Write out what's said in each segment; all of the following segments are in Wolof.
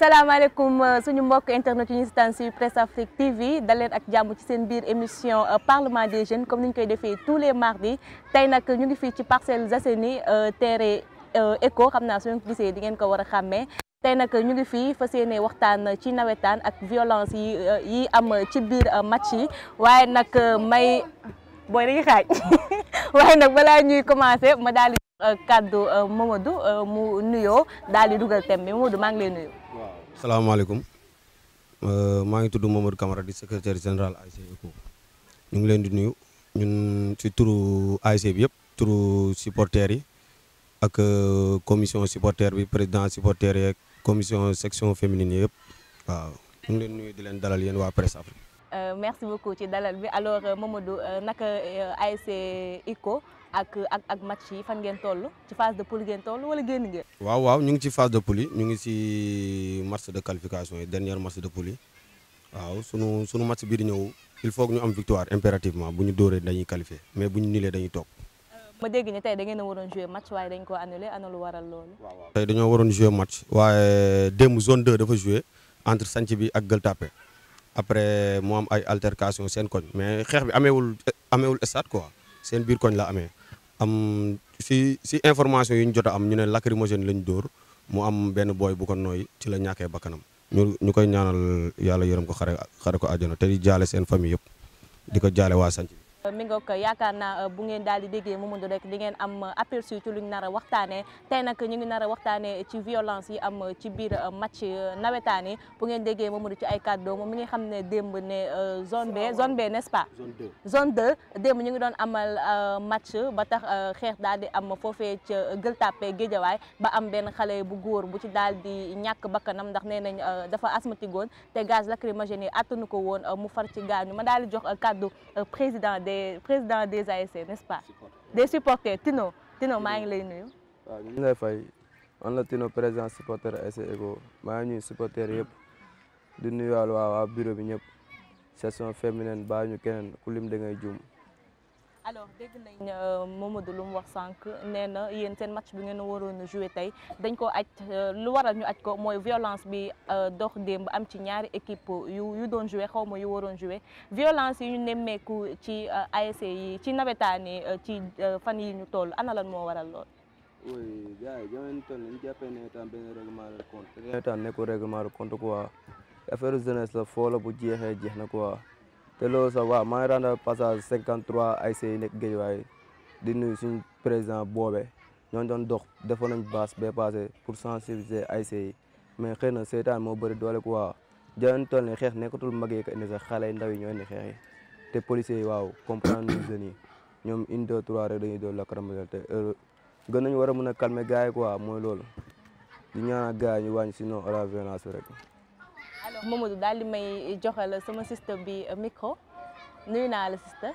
salaamaaleykum suñu mbokk internet yi ñu sitaan si Presse Afrique TV dal leen ak jàmm ci seen biir émission parlement des jeunes comme ni ñu koy defee tous les mardis tey nag ñu ngi fii ci Parcelles Assainies terre éco xam naa suñu gisee di ngeen ko war a xàmmee tey nag ñu ngi fii fas yéene waxtaan ci nawetaan ak violence yi yi am ci biir match yi waaye nag may booy dañuy xaaj waaye nag balaa ñuy commencé ma daal di kàddu Mamadou mu nuyoo daal di dugal thème bi Mamadou maa ngi lay nuyu. waaw salaamaaleykum maa ngi tudd Mamadou Camara di secrétaire général ASC ECCO ñu ngi leen di nuyu ñun ci turu ASC bi yëpp turu supporters yi ak commission supporter bi président supporter yeeg commission section féminine yëpp waaw ñu ngi leen nuyu di leen dalal yéen waa Presse Afrique. merci beaucoup ci dalal bi alors Mamadou naka ASC ECCO ak ak ak match yi fan ngeen toll ci phase de poule ngeen toll wala génn ngeen. waaw waaw ñu ngi ci phase de poule yi ñu ngi ci match de qualification yi dernier match de poule yi waaw sunu sunu match bii di ñëw il faut que ñu am victoire impérativement bu ñu dóoree dañuy qualifié mais bu ñu nilee dañuy toog. ma dégg ni tey da ngeen a waroon jouer match waaye dañ ko annulé ana lu waral loolu. tey dañoo waroon jouer match waaye démb zone 2 dafa jouer entre Santhie bi ak Gueule Tapée après mu am ay altercation seen koñ mais xeex bi ameewul ameewul stade quoi seen biir koñ la amee. am si si information yi ñu jot a am ñu ne lacrymogène lañ dóor mu am benn booy bu ko nooy ci la ñàkkee bakkanam ñu ñu koy ñaanal yàlla yërëm ko xare xare ko àjjana te di jaale seen famille yëpp di ko jaale waa Santhie mi nga ko yaakaar naa bu ngeen daal di déggee Mamadou rek di ngeen am aperçu ci luñ nar a waxtaanee tey nag ñu ngi nar a waxtaanee ci violence yi am ci biir match nawetaan yi bu ngeen déggee Mamadou ci ay kàddu moom mi ngi xam ne démb ne zone B zone B n'est-ce pas. zone 2 démb ñu ngi doon amal match ba tax xeex daal di am foofee ca Gueule Tapée Guédiawaye ba am benn xale bu góor bu ci daal di ñàkk bakkanam ndax nee nañ dafa asthmatique woon te gaz lacrymogène yi attanu ko woon mu far ci gaañu ma daal di jox kàddu président des président des ASC n'est-ce pas des supporters Tino Tino maa ngi lay nuyu. waaw ñu ngi lay fay man la Tino président supporter ASC ECCO maa ngi nuyu supporters yëpp di nuyuwaale waa waa bureau bi ñëpp section féminine baa ñu keneen ku lim da ngay juum. alors dégg nañ Mamadou lu mu wax sànq nee na yéen seen match bi ngeen waroon a joué tey dañ ko aj lu waral ñu aj ko mooy violence bi dox démb am ci ñaari équipe yu yu doon joué xaw ma yu waroon joué violence yi ñu nemmeeku ci ASC yi ci nawetaan yi ci fan yi ñu toll ana lan moo waral lool. oui gars yi jamono toll ñu jàppee nawetaan benn règlement de compte te nawetaan nekkul règlement de compte quoi affaire jeunesse la foo la bu jeexee jeex na quoi. te loolu sax waaw maa ngi rendre passage 53 ASC yi nekk Guédiawaye di nuyu suñu président boobe ñoo doon dox defoon nañ base bee passé pour sensibiliser ASC yi mais xëy na seetaan moo bëri doole quoi jamono toll ni xeex nekkatul mag yi ko indi sax xale yi ndaw yi ñoo indi xeex yi te policiers yi waaw comprendre ñu jeunes yi ñoom une deux trois rek dañuy doon lacrymogène te gën nañu war a mën a calmer gars yi quoi mooy loolu di ñaanal gars yi ñu wàññi sinon à la violence rek. alors Mamadou daal di may joxal sama sister bi micro nuyu naa la sister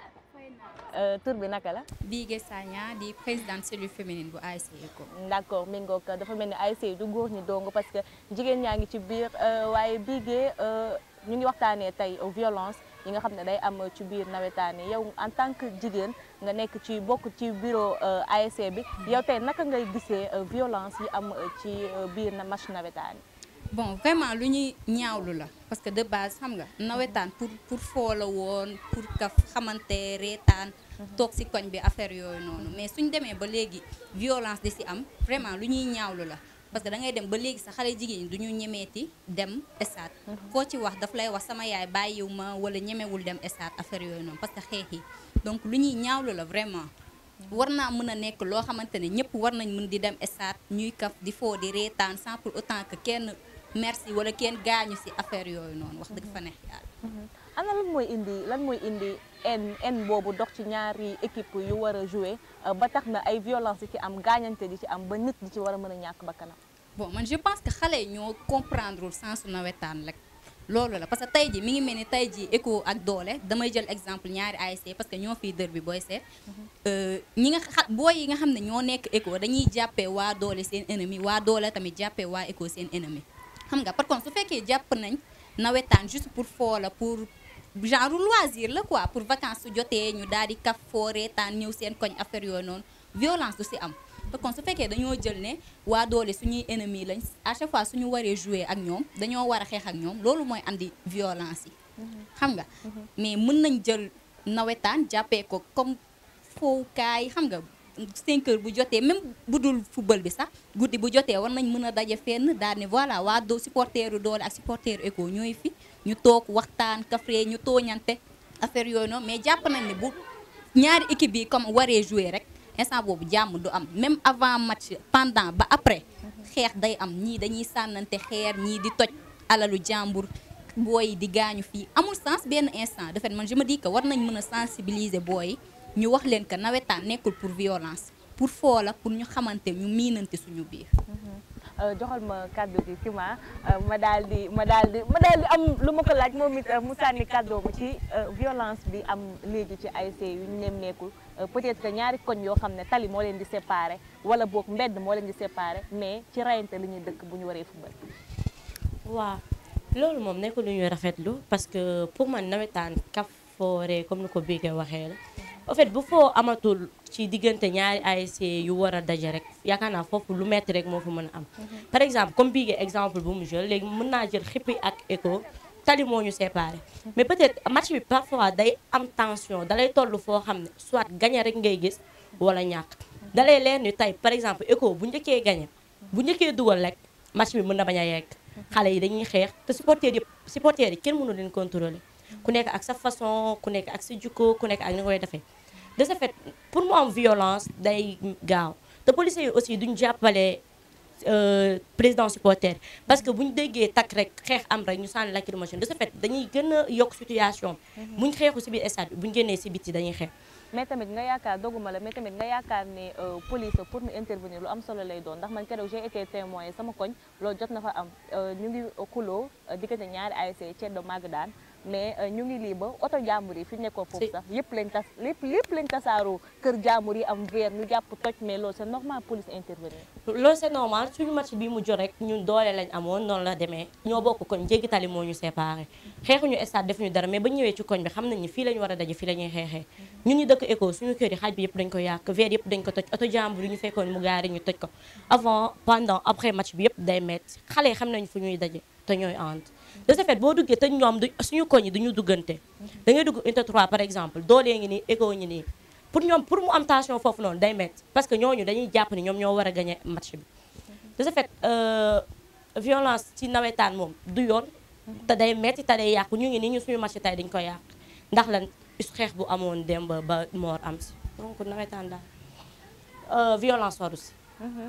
tur bi naka la. Bigué Sagna di présidente cellule féminine bu ASC ECCO. d'accord mi ngoog dafa mel ni ASC du góor ñi dong parce que jigéen ñaa ngi ci biir waaye Bigué ñu ngi waxtaanee tey violence yi nga xam ne day am ci biir nawetaan yi yow en tant que jigéen nga nekk ci bokk ci bureau ASC bi yow tey naka ngay gisee violence yi am ci biir na match nawetaan yi. bon vraiment lu ñuy ñaawlu la parce que de base xam nga nawetaan pour pour foo la woon pour ka xamante reetaan toog ci koñ bi affaire yooyu noonu mais suñ demee ba léegi violence di ci am vraiment lu ñuy ñaawlu la parce que da ngay dem ba léegi sa xale jigéen ñi du ñu ñemeeti dem stade koo ci wax daf lay wax sama yaay bàyyiw ma wala ñemewul dem stade affaire yooyu noonu parce que xeex yi donc lu ñuy ñaawlu la vraiment war naa mën a nekk loo xamante ne ñëpp war nañ mën di dem stade ñuy kaf di foo di reetaan sans pour autant que kenn merci wala kenn gaañu ci affaire yooyu noonu wax dëgg fa neex yàlla. ana lan mooy indi lan mooy indi en en boobu dox ci ñaari équipe yu war a jouer ba tax na ay violence yi ci am gaañante di ci am ba nit di ci war a mën a ñàkk bakkanam bon man je pense que xale yi ñoo comprendre sensu nawetaan rek loolu la parce que tey ji mi ngi mel ni tey ji ECCO ak doole damay jël exemple ñaari ASC parce que ñoo fii dër bi booy seet ñi nga xa booy yi nga xam ne ñoo nekk ECCO dañuy jàppee waa doole seen ennemi waa doole tamit jàppee waa ECCO seen ennemi xam nga par contre su fekkee jàpp nañ nawetaan juste pour foo la pour genre loisir la quoi pour vacances su jotee ñu daal di kaf foo reetaan ñëw seen koñ affaire yooyu noonu violence du si am te kon su fekkee dañoo jël ne waa doole suñuy ennemi lañ à chaque fois suñu waree jouer ak ñoom dañoo war a xeex ak ñoom loolu mooy andi violence yi xam nga mais mën nañ jël nawetaan jàppee ko comme fowukaay xam nga 5 heures bu jotee même bu dul football bi sax guddi bu jotee war nañ mën a daje fenn daal ne voilà waa doo supporteru doole ak supporteru éco ñooy fi ñu toog waxtaan kafre ñu tooñante affaire yooyu noonu mais jàpp nañ ne bu ñaari équipe yi comme waree jouer rek instant boobu jàmm du am même avant match pendant ba après xeex day am ñii dañuy sànnante xeer ñii di toj alalu jàmbur booy di gaañu fii amul sens benn instant de fait man je me dis que war nañ mën a sensibiliser booy ñu wax leen que nawetaan nekkul pour violence pour foo la pour ñu xamante ñu miinante suñu biir. joxal ma kàddu gi Kima ma daal di ma daal di ma daal di am lu ma ko laaj moom it mu sànni kàddoomu ci violence bi am léegi ci ASC yu ñu nemmeeku peut-être que ñaari koñ yoo xam ne tali moo leen di séparer wala boog mbedd moo leen di séparer mais ci rayante li ñuy dëkk bu ñu waree football. waaw loolu moom nekkul lu ñuy rafetlu parce que pour man nawetaan kaf foore comme ni ko Bigué waxee la. en fait bu foo amatul ci diggante ñaari ASC yu war a daje rek yaakaar naa foofu lu metti rek moo fa mën a am. par exemple comme Bigué exemple bu mu jël léegi mën naa jël xippi ak écho tali moo ñu séparé. mais peut-être match bi parfois day am tension dalay toll foo xam ne soit gagné rek ngay gis wala ñàkk. dalay leer ni tey par exemple écho bu njëkkee gagné bu njëkkee dugal rek match bi mën na bañ a yegg. xale yi dañuy xeex te supporters yi supporters yi kenn mënu leen contrôler. ku nekk ak sa façon ku nekk ak sa jukko ku nekk ak ni nga koy defee. de ce fait pour mu am violence day gaaw te policiers yi aussi duñ jàppale président supporter parce que bu ñu déggee takk rek xeex am rek ñu sànni lacrymogène de ce fait dañuy gën a yokk situation buñ xeexu si biir stade bi buñ génnee si biti dañuy xeex mais tamit nga yaakaar doguma la mais tamit nga yaakaar ne police pour mu intervenir lu am solo lay doon ndax man keroog j'ai été témoin sama koñ loolu jot na fa am ñu ngi xuloo diggante ñaari ASC Ceddo Magdaan mais ñu ngi lii ba oto jàmbur yi fi nekkoon foofu sax yëpp lañ tas lépp lépp lañ tasaaroo kër jàmbur yi am verre ñu jàpp toj mais loolu c'est normal police intervenir loolu c'est normal suñu match bi mu jot rek ñun doole lañ amoon noonu la demee ñoo bokk koñ jéggi tali moo ñu séparé xeexuñu stade defuñu dara mais ba ñëwee ci koñ bi xam nañ ni fii lañu war a daje fii la ñuy xeexee ñun ñu dëkk éco suñu kër yi xaaj bi yëpp dañ ko yàq verre yëpp dañ ko toj oto jàmbur yi ñu fekkoon mu gaari ñu toj ko avant pendant après match bi yëpp day metti xale yi xam nañ fu ñuy daje te ñooy ànd de ce fait boo duggee te ñoom du suñu koñ yi duñu duggante da ngay dugg unité 3 par exemple doolee ngi nii éco ngi nii pour ñoom pour mu am tension foofu noonu day métti parce que ñooñu dañuy jàpp ni ñoom ñoo war a gagner match bi de ce fait violence ci nawetaan moom du yoon te day métti te day yàqu ñu ngi nii ñu suñu match tey dañ ko yàq ndax lan xeex bu amoon démb ba moor am si donc nawetaan daal violence waru si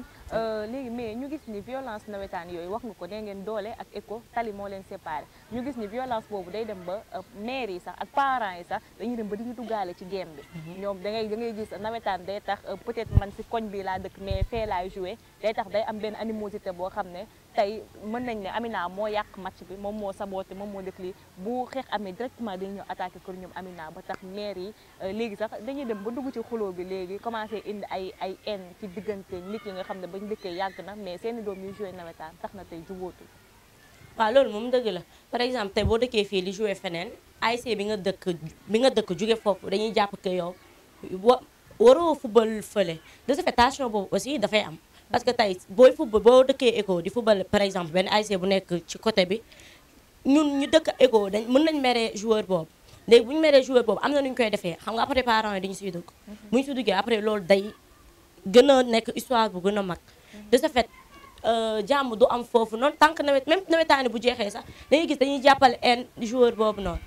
léegi mais ñu gis ni violence nawetaan yooyu wax nga ko nee ngeen doole ak éco tali moo leen séparé ñu gis ni violence boobu day dem ba maire yi sax ak parents yi sax dañuy dem ba di ñu duggaale ci game bi ñoom da ngay da ngay gis nawetaan day tax peut-être man si koñ bi laa dëkk mais fee laay joué day tax day am benn animosité boo xam ne tey mën nañ ne Amina moo yàq match bi moom moo saboté moom moo def lii bu xeex amee directement dañuy ñëw attaqué kër ñoom Amina ba tax maire yi léegi sax dañuy dem ba dugg ci xuloo bi léegi commencé indi ay ay haine ci diggante nit yi nga xam ne bañ dëkkee yàgg na mais seeni doom yu joué nawetaan tax na tey jubóotul waaw loolu moom dëgg la par exemple tey boo dëkkee fii li joué feneen ASC bi nga dëkk bi nga dëkk jóge foofu dañuy jàpp que yow wa waroo football fële de ce fait tension boobu aussi dafay am parce que tey booy football boo dëkkee éco di football par exemple benn ASC bu nekk ci côté bi ñun ñu dëkk éco dañ mën nañ meree joueur boobu léegi bu ñu meree joueur boobu am na nu ñu koy defee xam nga après parents yi dañu siy dugg bu ñu si duggee après loolu day gën a nekk histoire bu gën a mag de ce fait jàmm du am foofu noonu tant que nawet même nawetaani bu jeexee sax dañuy gis dañuy jàppale un joueur boobu noonu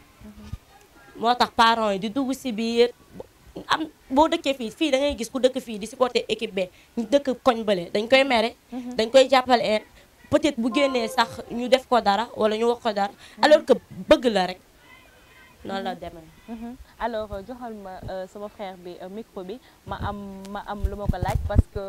moo tax parents yi di dugg si biir am boo dëkkee fii fii da ngay gis ku dëkk fii di supporter équipe B ñu dëkk koñ bële dañ koy mere dañ koy jàppale un peut-être bu génnee sax ñu def ko dara wala ñu wax ko dara alors que bëgg la rek noonu la demee alors joxal ma sama frère bi micro bi ma am ma am lu ma ko laaj parce que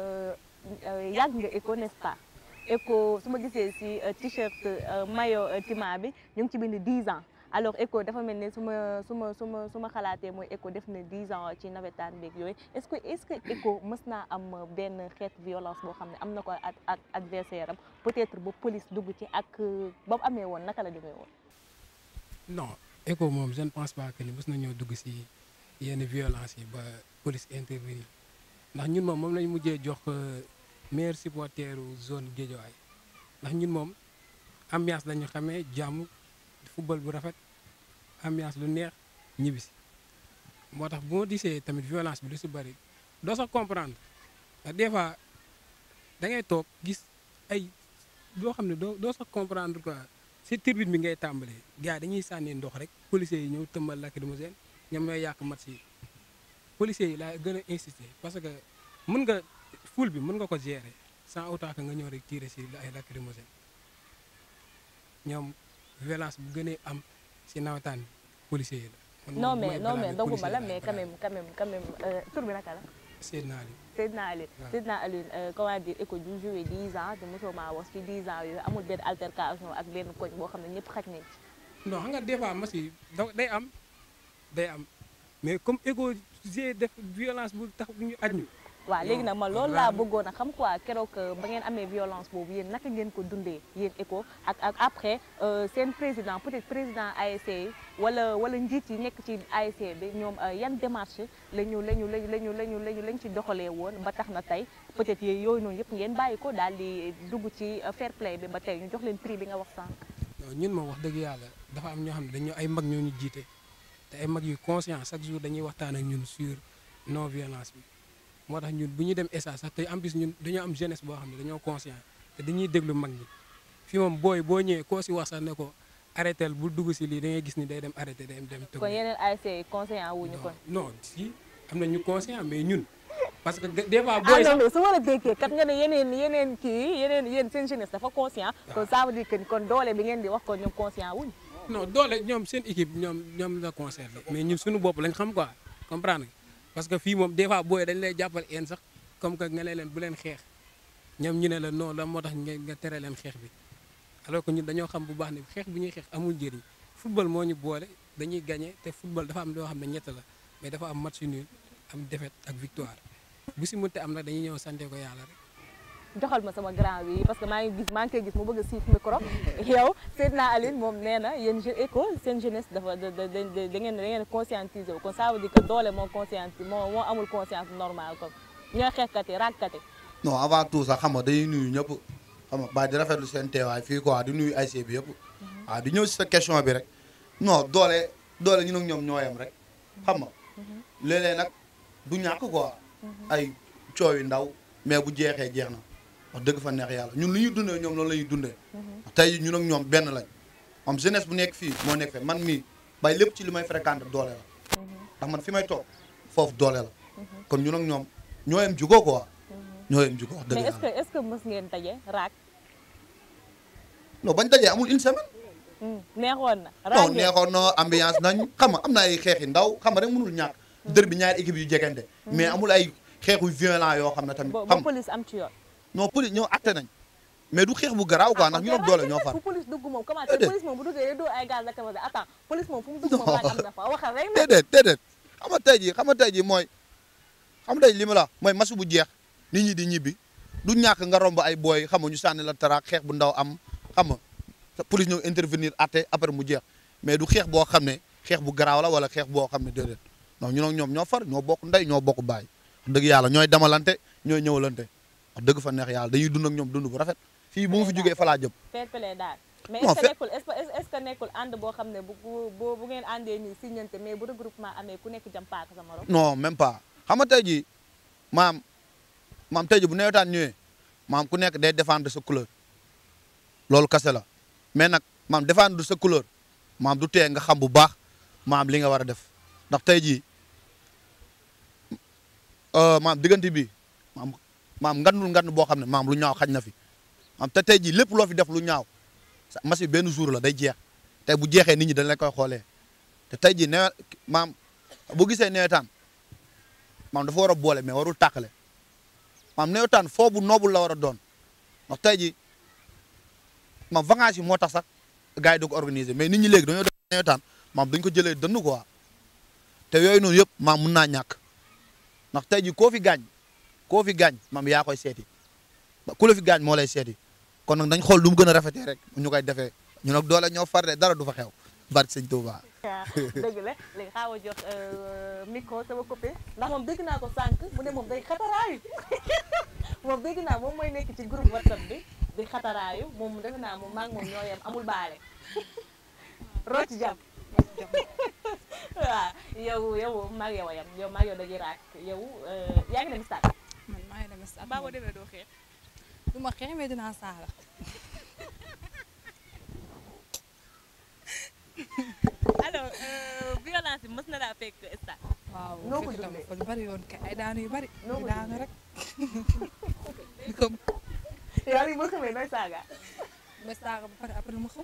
yàgg nga éco n'est-ce pas éco su ma gisee si t-shirt maillot tima bi ñu ngi ci bind 10 ans alors éco dafa mel ni su ma su ma su ma su ma xalaatee mooy éco def na 10 ans ci nawetaan beeg yooyu est-ce que est-ce que éco mës naa am benn xeet violence boo xam ne am na ko ak ak adversaire am peut-être ba police dugg ci ak ba mu amee woon naka la demee woon. non éco moom je ne pense pas que ni mës nañoo dugg si yenn violence yi ba police intervenir ndax ñun moom moom lañ mujjee jox euh, meilleur supporteru zone Guédiawaye ndax ñun moom ambiance lañu xamee jàmm football bu rafet ambiance lu neex ñibbisi moo tax bu ma gisee tamit violence bi lu si bëri doo sax comprendre ndax des fois da ngay toog gis ay loo xam ne doo doo sax comprendre quoi si tribune bi ngay tàmbalee gars yi dañuy sànni ndox rek policiers yi ñëw tëmbal lacrymogène ñoom ñooy yàq match yi policiers yi laa gën a insister parce que mën nga foule bi mën nga ko gérer sans autant que nga ñëw rek tirer si ay lacrymogène ñoom violence bu gënee am si nawetaan bi policiers yi la. man non moom mais mooy non mais blâmer doguma la policiers yi mais laay quand même quand même quand même euh, tur bi naka la Seydina Ali Seydina Aline waaw. Seydina Aline euh, comment dire éco du joué 10 ans te mosoo maa wax ci 10 ans yooyu amul benn altercation ak benn koñ boo xam ne ñëpp xaj nañ ci non xam nga des fois match yi da- day am day am mais comme égo g def violence bu tax bu ñu aj ñu waaw léegi nag man Non, loolu laa rarement. bëggoon a xam quoi keroog euh, ba ngeen amee violence boobu yéen naka ngeen ko dundee yéen ECHO ak ak après euh, seen président peut-être président ASC yi wala wala njiit yi nekk ci ASC bi ñoom euh, yan démarche la ñu la ñu la ñu la ñu la ñu la ñu lañ ci doxalee woon ba tax na tey peut-être yooyu yooyu noonu yëpp ngeen bàyyi ko daal di dugg ci euh, fair play bi ba tey ñu jox leen prix bi nga wax sànq. non ñun moom wax dëgg yàlla dafa am ñoo xam ne dañoo ay mag ñoo ñu jiite te ay mag yu conscient chaque jour dañuy waxtaan ak ñun sur non violence bi moo tax ñun bu ñuy dem ESA sax te en plus ñun dañoo am jeunesse boo xam ne dañoo conscient te dañuy déglu mag ñi fi moom booy boo ñëwee koo si wax sax ne ko arrêté bu dugg si lii da ngay gis ni day dem arrêté day dem tëgg kon yeneen ASC yi conseillant wuñu kon. non si am na ñu conscient mais ñun parce que des fois ah booy non sax mais su ma la déggee kat nga ne yeneen yeneen kii yeneen yéen seen jeunesse dafa conscient kon ça veut dire que ni kon doole bi ngeen di wax kon ñoom conscient wuñ non doole ñoom seen équipe ñoom ñoom la concerné mais ñun suñu bopp lañ xam quoi comprendre nga parce que fii moom des fois booy dañ lay jàppal een sax comme que nga ne leen bu leen xeex ñoom ñu ne la non la moo tax nga nga tere leen xeex bi alors que ñun dañoo xam bu baax ne xeex bu ñuy xeex amul njëriñ football moo ñu boole dañuy gagné te football dafa am loo xam ne ñett la mais dafa am match nul am défaite ak victoire bu si mënte am nag dañuy ñëw sante ko yàlla rek joxal ma sama grand bi parce que maa ngi gis maa ngi koy gis mu bëgg a siif micro yow Seydina Aline moom nee na yéen je ECHO seen jeunesse dafa da da da da ngeen da ngeen conscientiser wu kon ça veut dire que doole moo conscienti moo moo amul conscience normale comme ñooy xeexkat yi raagkat yi non avant tout sax xam nga dañuy nuyu ñëpp xam nga ba di rafetlu seen teewaay fii quoi di nuyu ASC bi yëpp waaw di ñëw si sa question bi rek non doole doole ñun ak ñoom ñoo yem rek xam nga léeg-léeg nag du ñàkk quoi ay coow yu ndaw mais bu jeexee jeex na wax dëgg fa neex yàlla ñun lu ñuy dundee ñoom loolu la ñuy dundee tey ñun ak ñoom benn lañ moom jeunesse bu nekk fii moo nekk fe man mii bay lépp ci li may fréquenté doole la ndax man fi may toog foofu doole la kon ñun ak ñoom ñoo yem jugoo quoi ñoo yem jugoo wax dëgg mais est-ce yàlla que est-ce que mës ngeen daje raag non bañ dajee amul une semaine neexoon na non raag ngeen neexoon na ambiance nañ xam nga am na ay xeex yu ndaw xam nga rek mënul ñàkk dër bi ñaari équipe yu jegante mais amul ay xeexu violent yoo xam ne tamit ba ba xam police am ci yoon non police ñoo atte nañ mais du xeex bu garaaw quoi ndax ñu nag doole ñoo far fu police dugg moom comment Déedéet. police moom bu duggee day doo ay gaz lacrymogène attends police moom fu mu dugg moom raag am na fa waxal rek na déedéet déedéet xam nga tey jii xam nga tey jii mooy xam nga tey li ma la mooy masu bu jeex nit ñi di ñibbi du ñàkk nga romb ay booy xam nga ñu sànni la taraak xeex bu ndaw am xam nga te police ñëw intervenir atte après mu jeex mais du xeex boo xam ne xeex bu garaaw la wala xeex boo xam ne déedéet non ñu nag ñoom ñoo far ñoo bokk ndey ñoo bokk baay wax dëgg yàlla ñooy demalante ñooy ñëwalante wax dëgg fa neex yàlla dañuy dund ak ñoom dund bu rafet fii bu mu fi jógee fa laa jëm fair play daal mais Non, est-ce que fair- nekkul est-ce que est-ce que nekkul ànd boo xam ne bu bu bu bu ngeen àndee nii signante mais bu regroupement amee ku nekk jam paaka sa morom non même pas xam nga tey jii maam maam tey jii bu nawetaan ñëwee maam ku nekk day défendre sa couleur loolu kase la mais nag maam défendre sa couleur maam du tee nga xam bu baax maam li nga war a def ndax tey jii euh, maam diggante bi maam maam ngandul ngand boo xam ne maam lu ñaaw xaj na fi maam te tey jii lépp loo fi def lu ñaaw sa match bi benn jour la day jeex tey bu jeexee nit ñi dañ la koy xoolee te tey jii nawet maam bu gisee nawetaan maam dafa war a boole mais warul tàqale maam nawetaan foo bu noobul la war a doon ndax tey jii maam vacances yi moo tax sax gars yi di ko organiser mais nit ñi léegi dañoo def nawetaan maam dañ ko jëlee dënn quoi te yooyu noonu yëpp maam mun naa ñàkk ndax tey jii koo fi gaañ koo fi gaañ maam yaa koy seeti ku la fi gaañ moo lay seeti kon nag dañ xool lu mu gën a rafetee rek ñu koy defee ñu nag doole ñoo far de dara du fa xew barke sëñ Touba dëgg la léegi xaaw a jox micro sama copine ndax moom dégg naa ko sànq mu ne moom day xataraayu moom dégg naa moom mooy nekk ci groupe whatsapp bi di xataraayu moom defe naa moom maa ngi moom ñoo yem amul baale rocc jàpp waaw yow yow maa ngi yow a yem yow maa ngi yow dañuy raak yow yaa ngi dem stade man maa ngi dem stade baa boo demee doo xeex du ma xeex mais dinaa saaga alors violence bi mës na laa fekk stade waaw Noo ko fekk tam dundee? fa lu bari yoon kay ay daanu yu bari Noo di ko daanu rek di ko yow li boo xamee nooy saaga ba saaga ba pare après mu xam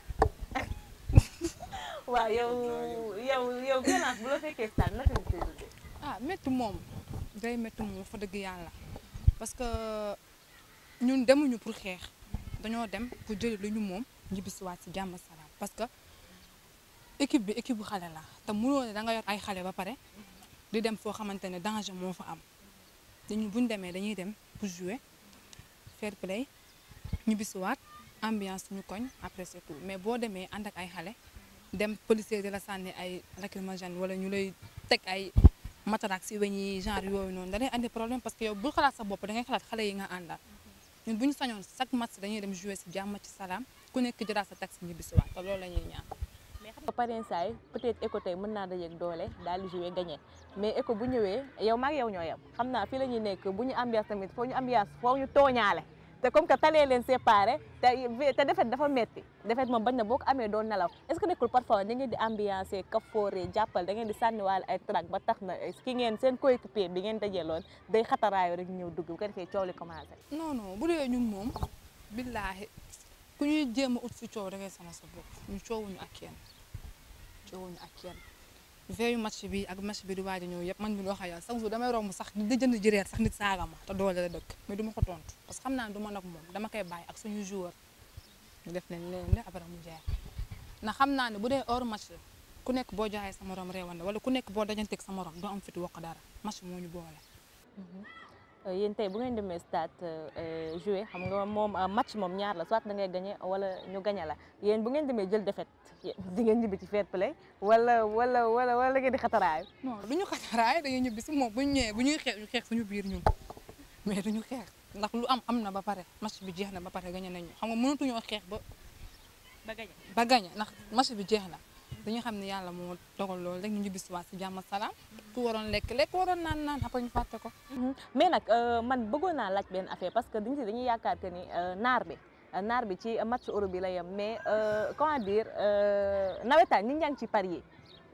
waaw yow yow yow violence bu la fekkee stade naka nga koy dundee ah métti moom day métti moom fa dëgg yàlla parce que ñun demuñu pour xeex dañoo dem pour jëli lu ñu moom ñibbisiwaat si jàmm salaam parce que équipe bi équipe bu xale la te mënoo ne da nga yor ay xale ba pare di dem foo xamante ne danger moo fa am dañu buñ demee dañuy dem pour jouer fair play ñibbisiwaat ambiance suñu koñ après c'est tout mais boo demee ànd ak ay xale dem policier di la sànni ay lacrymogène wala ñu lay teg ay mataraak si weñ yi genre yooyu noonu da lay andi problème parce que yow bul xalaat sa bopp da ngay xalaat xale yi nga àndal ñun bu ñu sañoon chaque match dañuy dem jouer si jàmm ci salaam ku nekk jëlaat sa taxi ñibbi si waat te loolu la ñuy ñaan. mais xam nga parrain saay peut-être éco tey mën naa dajeeg doole daal di jouer gagné mais éco bu ñëwee yow maag yow ñoo yem xam naa fii la ñuy nekk bu ñu ambiance tamit foo ñu ambiance foo ñu tooñaale te comme que talee leen séparé te te defet dafa metti defet moom bañ na boo ko amee doon nelaw est ce que nekkul parfois da ngeen di ambiancé kafoore jàppal da ngeen di sànniwaale ay trac ba tax na ki ngeen seen coéquipier bi ngeen dajeeloon day xataraayo rek ñëw dugg bu ko defee coow li commencé non non bu dee ñun moom billaahi ku ñuy jéem a ut si coow da ngay sonal sa bopp ñu coowuñu ak kenn coowuñu ak kenn veillu match bi ak match bi di waaj a ñëw yëpp man mi wax ak yow chaque jour damay romb sax di jënd jëreer sax nit saaga ma te doole la dëkk mais du ma ko tontu parce que xam naa ne du ma nag moom dama koy bàyyi ak suñu joueur ñu def leen leen de après mu jeex ndax xam naa ne bu dee hors match ku nekk boo joxee sa morom réewande wala ku nekk boo dajanteeg sa morom doo am fit wax dara match moo ñu boole. yéen tey bu ngeen demee stade jouer xam nga moom match moom ñaar la soit da ngay gagné wala ñu gagné la yéen bu ngeen demee jël défaite di ngeen ñibbi ci fair play wala wala wala wala ngeen di xataraayu non du ñu xataraay dañuy ñibbi si moom bu ñu ñëwee bu ñuy xeex ñu xeex suñu biir ñun mais duñu xeex ndax lu am am na ba pare match bi jeex na ba pare gagné nañu xam nga mënatuñoo xeex ba ba gagné ba gagné ndax match bi jeex na dañu xam ne yàlla moo dogal loolu rek ñu ñibbi si waat si jàmm ak salaam ku waroon lekk lekk waroon naan naan après ñu fàtte ko. mais nag man bëggoon naa laaj benn affaire parce que dañu si dañuy yaakaar que ni naar bi naar bi ci match euro bi la yem mais comment dire nawetaan ñi ngi ci parier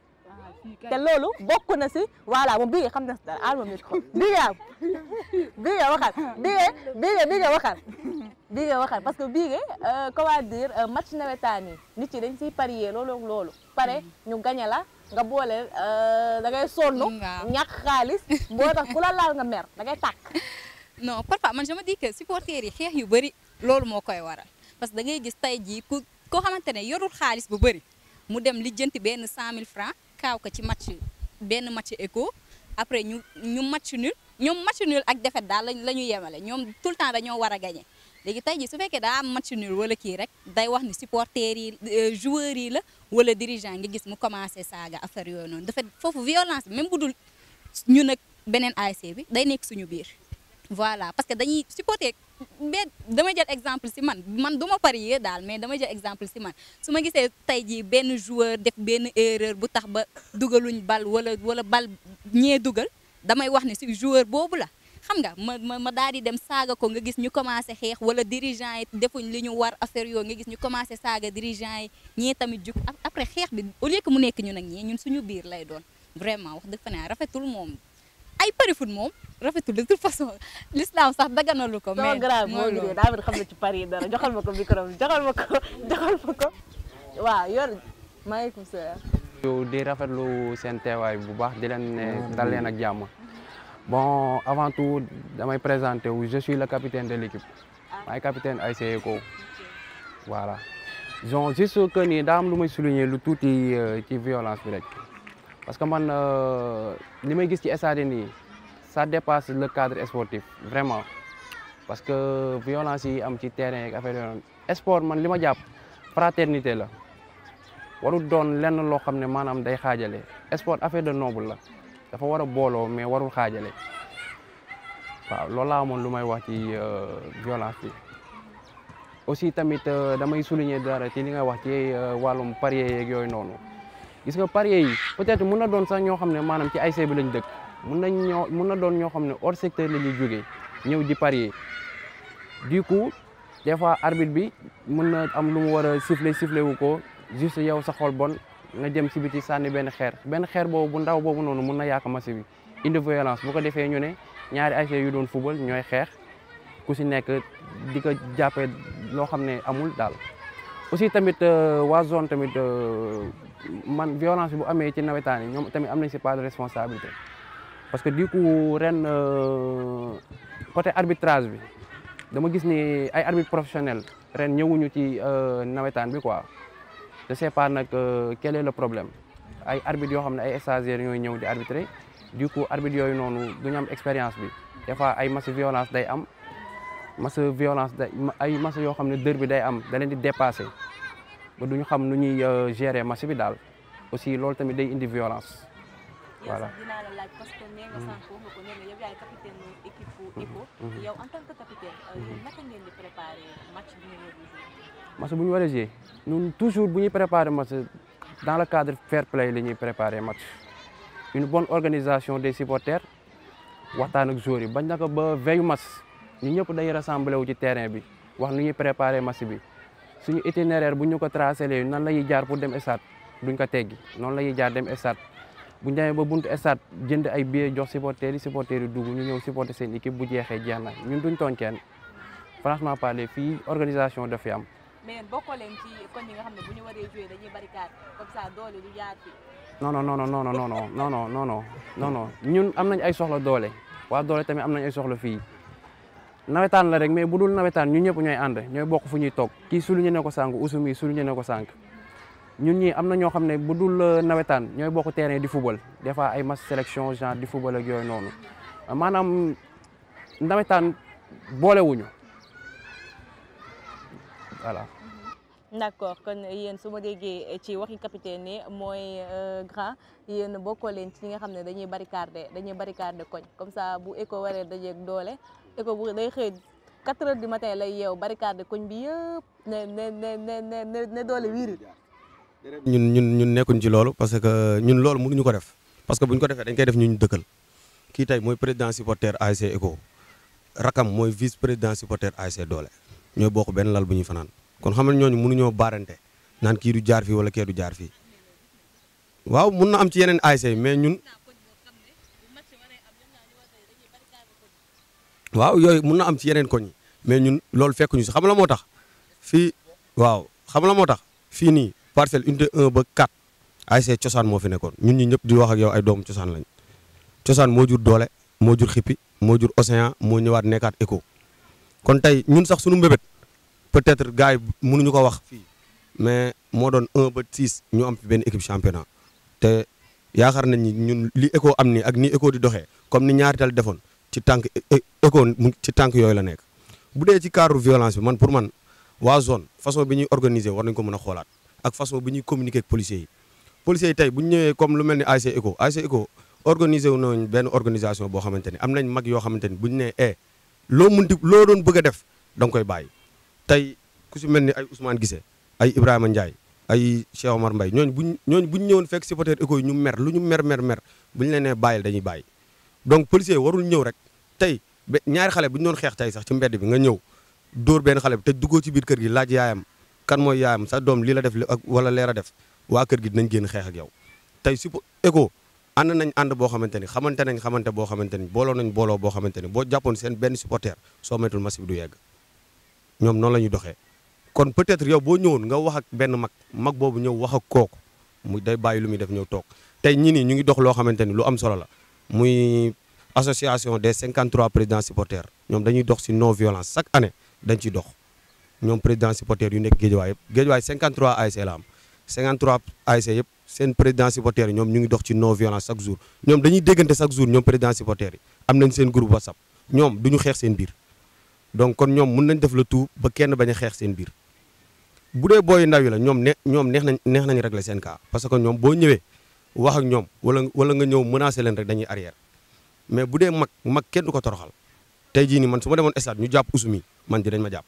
te loolu bokk na si voilà moom bii nga xam na si dara alma micro bii nga am bii nga waxal bii nga bii nga bii nga waxal bii nga waxal parce que bii nga comment dire match nawetaan yi nit yi dañ siy parier loolu ak loolu pare ñu gañe la nga boole da ngay sonn ñàkk xaalis boo tax ku la laal nga mer da ngay tàkk non parfois man je me dis que supporters yi xeex yu bëri loolu moo koy waral parce que da ngay gis tey jii ku koo xamante ne yorul xaalis bu bëri mu dem lijjanti benn 100000 francs kaaw ko ci match benn match éco après ñu ñu match nul ñoom match nul ak défaite daal la ñu yemale ñoom tout le temps dañoo war a gagné léegi tey jii su fekkee daa am match nul wala kii rek day wax ni supporters yi joueurs yi la wala dirigeant nga gis mu commencé saaga affaire yooyu noonu dafa foofu violence bi même bu dul ñu nag beneen ASC bi day nekk suñu biir voilà parce que dañuy supporter mais dama jël exemple si man man du ma parier daal mais dama jël exemple si man su ma gisee tey jii benn joueur def benn erreur bu tax ba dugaluñ bal wala wala bal ñee dugal damay wax ne si joueur boobu la xam nga ma ma ma daal di dem saaga ko nga gis ñu commencé xeex wala dirigeant yi defuñ li ñu war affaire yoo nga gis ñu commencé saaga dirigeant yi ñii tamit jug après xeex bi au lieu que mu nekk ñun ak ñii ñun suñu biir lay doon vraiment wax dëgg fa ne rafetul moom ay pari foot moom rafetul de toute façon l'islam sax daganalu ko. mais grave moo ngi daa xam ne ci pari dara joxal ma ko micro bi joxal ma ko joxal ma ko waaw yor maaleykum salaam. yow di rafetlu seen teewaay bu baax di leen ne dal leen ak jàmm bon avant tout damay présenter wu je suis le capitaine de l'équipe maay capitaine ASC ECCO voilà donc juste que ni daa am lu may souligner lu tuuti ci violence bi rek parce que man li may gis ci stade nii ça dépasse le cadre sportif vraiment parce que violence yi am ci terrain ak affaire yooyu sport man li ma jàpp fraternité la warul doon lenn loo xam ne maanaam day xaajale sport affaire de noble la dafa war a booloo mais warul xaajale waaw loolu laa amoon lu may wax ci violence bi aussi tamit damay souligner dara ci li nga wax ci wàllum parier yeeg yooyu noonu gis nga parier yi peut-être mun na doon sax ñoo xam ne maanaam ci ASC bi lañ dëkk mun nañ ñoo mun na doon ñoo xam ne hors secteur la ñuy jógee ñëw di parier du coup des fois arbitre bi mun na am lu mu war a siffler siffler wu ko juste yow sa xol bon nga jëm si biti sànni benn xeer benn xeer boobu bu ndaw boobu noonu mun na yàq match bi indi violence bu ko defee ñu ne ñaari ASC yu doon football ñooy xeex ku si nekk di ko jàppee loo xam ne amul daal aussi tamit waa zone tamit man violence bu amee ci nawetaan yi ñoom tamit am nañ si part de responsabilité parce que du coup ren côté arbitrage bi dama gis ni ay arbitre professionnel ren ñëwuñu ci nawetaan bi quoi je sais pas nag quel est le problème ay arbitres yoo xam ne ay stagiaires ñooy ñëw di arbitrer du coup arbitre yooyu noonu duñu am expérience bi des fois ay match violence day am match violence day ay match yoo xam ne dër bi day am da leen di dépassé ba duñu xam nu ñuy gérer match bi daal aussi loolu tamit day indi violence voilà. dinaa la laaj parce que nee nga sànq wax nga ko nee nga yow yaay capitaine équipe ECCO yow en tant que capitaine yéen naka ngeen di préparer match bi ngeen war a jouer match bu ñu war a jouer ñun toujours bu ñuy préparer match dans le cadre fair play la ñuy préparer match une bonne organisation des supporters waxtaan ak joueurs yi bañ na ko ba veille match ñu ñëpp day rassemblé wu ci terrain bi wax nu ñuy préparer match bi suñu itinéraire bu ñu ko tracé lee nan la ñuy jaar pour dem stade duñ ko teggi noonu la ñuy jaar dem stade bu ñu demee ba buntu stade jënd ay billets jox supporters yi supporters yi dugg ñu ñëw supporter seen équipe bu jeexee jeex na ñun duñ tooñ kenn franchement parler fii organisation daf fi am. mais yéen bokkoo leen ci koñ yi nga xam ne bu ñu waree jouer dañuy barricade comme ça doole du jaar fi non non non non non non non non non non non non non ñun am nañ ay soxla doole waa doole tamit am nañ ay soxla fii nawetaan la rek mais bu dul nawetaan ñun ñëpp ñooy ànd ñooy bokk fu ñuy toog kii souligné ne ko sànq Ousseynou souligné ne ko sànq ñun ñii am na ñoo xam ne bu dul nawetaan ñooy bokk terrain di football des fois ay match sélection genre di football ak yooyu noonu maanaam nawetaan boolewuñu voilà. d'accord kon yéen su ma déggee ci waxi capitaine ni mooy grand yéen bokkoo leen ci ñi nga xam ne dañuy barricade dañuy barricade koñ comme ça bu éco waree dajeeg doole éco bu day xëy 4 heures du matin lay yeew barricade koñ bi yëpp ne ne ne ne ne ne doole wiiri ñun ñun ñun nekkuñ ci loolu parce que ñun loolu mënuñu ko def parce que buñ ko defee dañ koy def ñu ñu dëkkal kii tey mooy président supporter ASC ECCO rakam mooy vice président supporter ASC doole ñooy bokk benn lal bu ñuy fanaan kon xam nga ñooñu mënuñoo baarante naan kii du jaar fii wala kee du jaar fii waaw mun na am ci yeneen ASC mais ñun waaw yooyu mun na am ci yeneen koñ yi mais ñun loolu fekkuñu si xam la moo tax fii waaw xam la moo tax fii nii parcelle unité 1 ba 4 ASC cosaan moo fi nekkoon ñun ñi ñëpp di wax ak yow ay doomu cosaan lañ cosaan moo jur doole moo jur xippi moo jur océan moo ñëwaat nekkaat éco kon tey ñun sax suñu mbébét peut-être gars yi mënuñu ko wax fii mais moo doon 1 ba 6 ñu am fi benn équipe championnat te yaakaar nañ ni ñun li éco am ni ak ni éco di doxee comme ni ñaari tal defoon ci tànk éco ci tànk yooyu la nekk bu dee ci cadre violence bi man pour man waa zone façon bi ñuy organiser war nañ ko mën a xoolaat ak façon bi ñuy communiquer ak policiers yi policiers yi tey bu ñu ñëwee comme lu mel ni ASC ECCO ASC ECCO organiser wu nañ benn organisation boo xamante ni am nañ mag yoo xamante ni bu ñu nee eh loo munti loo doon bëgg a def da nga koy bàyyi tey ku si mel ni ay Ousmane Guissé ay Ibrahima Ndiaye ay Cheikh Omar Mbaye ñooñu buñ ñooñu bu ñu ñëwoon fekk supporter ECCO yi ñu mer lu ñu mer mer mer bu ñu leen nee bàyyil dañuy bàyyi donc policier warul ñëw rek tey ba ñaari xale bu ñu doon xeex tey sax ci mbedd bi nga ñëw dóor benn xale bi te duggoo ci biir kër gi laaj yaayam kan mooy yaayam sa doom lii la def ak wala leer a def waa kër gi dinañ génn xeex ak yow tey su ECCO ànd nañ ànd boo xamante ni xamante nañ xamante boo xamante ni booloo nañ booloo boo xamante ni boo jàppoon seen benn supporter soo metul match bi du yegg ñoom noonu la ñuy doxee kon peut-être yow boo ñëwoon nga wax ak benn mag mag boobu ñëw wax ak kooku mu day bàyyi lu muy def ñëw toog tey ñii nii ñu ngi dox loo xamante ni lu am solo la muy association des 53 présidents supporters ñoom dañuy dox si non violence chaque année dañ ciy dox ñoom président supporters yu nekk Guédiawaye yëpp Guédiawaye 53 ASC la am 53 ASC yëpp seen président supporters yi ñoom ñu ngi dox ci non violence chaque jour ñoom dañuy déggante chaque jour ñoom président supporters yi am nañ seen groupe WhatsApp ñoom du ñu xeex seen biir donc kon ñoom mun nañ def le tout ba kenn bañ a xeex seen biir bu dee booy ndaw yi la ñoom ne ñoom neex nañ neex nañ régler seen cas parce que ñoom boo ñëwee wax ak ñoom wala wala nga ñëw menacer leen rek dañuy arrière mais bu dee mag mag kenn du ko toroxal tey jii nii man su ma demoon stade ñu jàpp usu mi man dinañ ma jàpp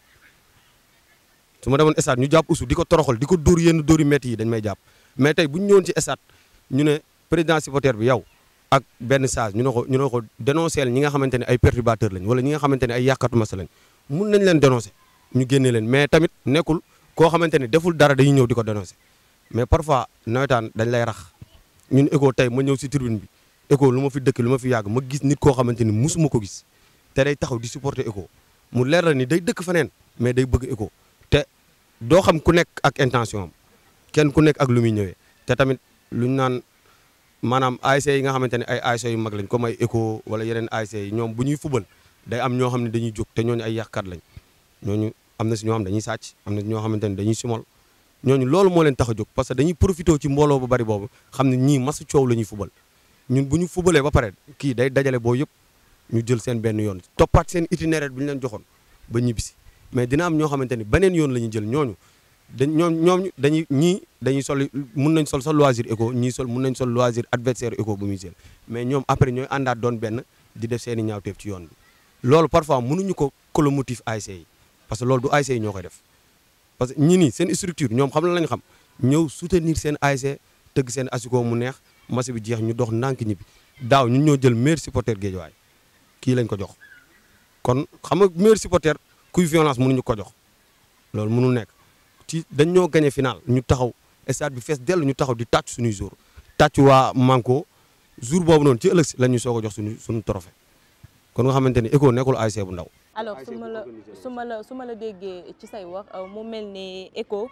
su ma demoon stade ñu jàpp usu di ko toroxal di ko dóor yenn dóori métti yi dañ may jàpp mais tey bu ñu ñëwoon ci stade ñu ne président supporter bi yow ak benn sage ñu ne ko ñu ne ko dénoncer ñi nga xamante ne ay perturbateurs lañ wala ñi nga xamante ne ay yàqatu masa lañ mun nañ leen dénoncer ñu génne leen mais tamit nekkul koo xamante ne deful dara dañuy ñëw di ko dénoncer mais parfois nawetaan dañ lay rax ñun ECHO tey ma ñëw si tribune bi ECHO lu ma fi dëkk lu ma fi yàgg ma gis nit koo xamante ni musuma ko gis te day taxaw di supporter ECHO mu leer la ni day dëkk feneen mais day bëgg ECHO te doo xam ku nekk ak intention am kenn ku nekk ak lu muy ñëwee te tamit lu ñu naan maanaam ASC yi nga xamante ne ay ASC yu mag lañ comme ay ECHO wala yeneen ASC yi ñoom bu ñuy fubal day am ñoo xam ne dañuy jóg te ñooñu ay yàqkat lañ ñooñu am na si ñoo xam dañuy sàcc am na si ñoo xamante ne dañuy simol ñooñu loolu moo leen tax a jóg parce que dañuy profité ci mbooloo bu bari boobu xam ne ñii masu coow la ñuy fubal ñun bu ñu fubalee ba pare kii day dajale boo yëpp ñu jël seen benn yoon toppaat seen itinéraire bi ñu leen joxoon ba ñibbisi mais dina am ñoo xamante ni beneen yoon la ñuy jël ñooñu dañ ñoom ñoom dañuy ñii dañuy sol mun nañ sol sa loisir ECHO ñii sol mun nañ sol loisir adversaire ECHO bu muy jël mais ñoom après ñooy àndaat doon benn di def seen i ñaawteef ci yoon bi loolu parfois mënuñu ko colomotif ASC yi parce que loolu du ASC yi ñoo koy def parce que ñii nii seen structure ñoom xam la lañ xam ñëw soutenir seen ASC tëgg seen asiko mu neex match bi jeex ñu dox ndànk ñibbi daaw ñun ñoo jël meilleur supporter Guédiawaye kii lañ ko jox kon xam nga meilleur supporter kuy violence mënuñu ko jox loolu mënul nekk ci dañ ñoo gagné final ñu taxaw stade bi fees dellu ñu taxaw di tàcc suñuy jour tàcc waa Manko jour boobu noonu ci ëllëg si la ñu soog a jox suñu suñu trophée kon nga xamante ni ECHO nekkul ASC bu ndaw alors su ma la su ma la su ma la déggee ci say wax mu mel ni ECHO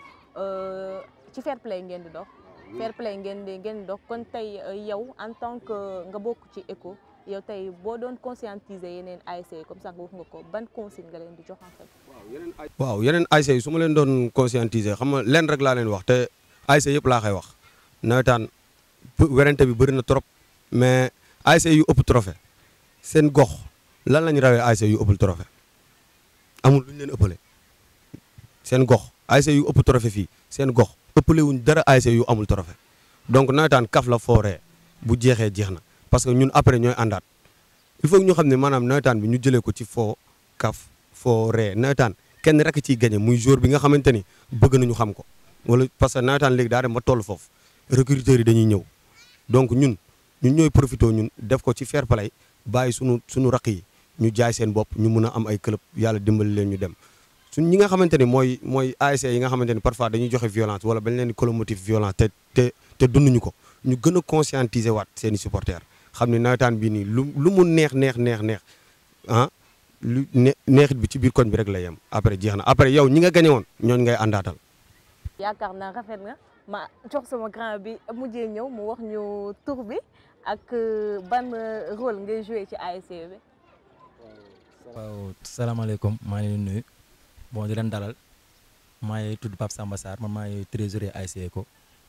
ci fair play ngeen di dox fair play ngeen di ngeen di dox kon tey yow en tant que nga bokk ci ECHO yow tey boo doon conscientiser yeneen ASC comme ça nga wax nga ko ban consigne nga leen di jox en fait. waaw yeneen ASC yi su ma leen doon conscientiser xam nga leen rek laa leen wax te ASC yëpp laa koy wax nawetaan werante bi bëri na trop mais ASC yu ëpp trophée seen gox lan lañu rawee ASC yu ëppul trophée amul lu ñu leen ëppale seen gox ASC yu ëpp trophée fii seen gox ëppale wuñ dara ASC yu amul trophée donc nawetaan kaf la fooree bu jeexee jeex na parce que ñun après ñooy àndaat il faut que ñu xam ne maanaam nawetaan bi ñu jëlee ko ci foo kaf foo ree nawetaan kenn rek ciy gagné muy jour bi nga xamante ni bëgg nañu xam ko wala parce que nawetaan léegi daa dem ba toll foofu recruteurs yi dañuy ñëw donc ñun ñun ñooy profité ñun def ko ci fair play bàyyi sunu suñu raq yi ñu jaay seen bopp ñu mun a am ay club yàlla dimbali leen ñu dem suñ ñi nga xamante ni mooy mooy ASC yi nga xamante ni parfois dañuy joxe violence wala bañ leen di colomotive violence te te te dunduñu ko ñu gën a conscientiser waat seen i supporters xam ne nawetaan bii nii lu lu mu neex neex neex neex ah lu ne neexit bi ci biir koñ bi rek la yem après jeex na après yow ñi nga gañe woon ñooñu ngay àndaatal. yaakaar naa rafet na ma jox sama grand bi mujjee ñëw mu wax ñu tur bi ak ban rôle ngay joué ci ASC bi. waaw salaamaaleykum maa ngi leen di nuyu bon di leen dalal maa ngi tudd Pape Samba Sarr man maa ngi trésorier ASC ECHO